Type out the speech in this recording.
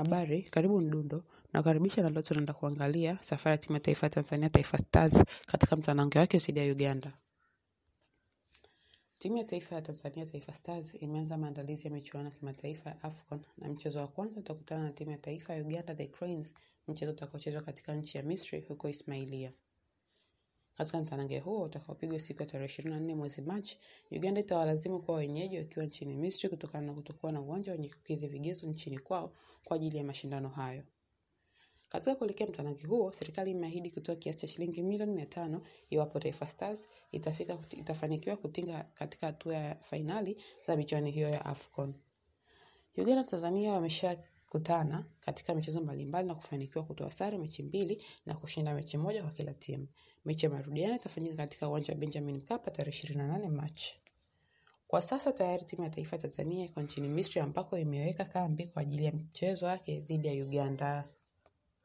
Habari, karibu Mdundo, nakaribisha na leo tunaenda kuangalia safari ya timu ya taifa ya Tanzania Taifa Stars katika mtanange wake dhidi ya Uganda. Timu ya taifa ya Tanzania Taifa Stars imeanza maandalizi ya michuano ya kimataifa ya AFCON na mchezo wa kwanza utakutana na timu ya taifa ya Uganda The Cranes, mchezo utakaochezwa katika nchi ya Misri huko Ismailia. Katika mtanange huo utakaopigwa siku ya tarehe 24 mwezi Machi, Uganda itawalazimu kuwa wenyeji wakiwa nchini Misri kutokana na kutokuwa na uwanja wenye kukidhi vigezo nchini kwao kwa ajili ya mashindano hayo. Katika kuelekea mtanange huo, serikali imeahidi kutoa kiasi cha shilingi milioni mia tano iwapo Taifa Stars itafika itafanikiwa kutinga katika hatua ya fainali za michuano hiyo ya AFCON. Uganda na Tanzania wameshakutana katika michezo mbalimbali na kufanikiwa kutoa sare mechi mbili na kushinda mechi moja kwa kila timu. Mechi ya marudiano itafanyika katika uwanja wa Benjamin Mkapa tarehe 28 Machi. Kwa sasa tayari timu ya taifa ya Tanzania iko nchini Misri ambako imeweka kambi kwa ajili ya mchezo wake dhidi ya Uganda.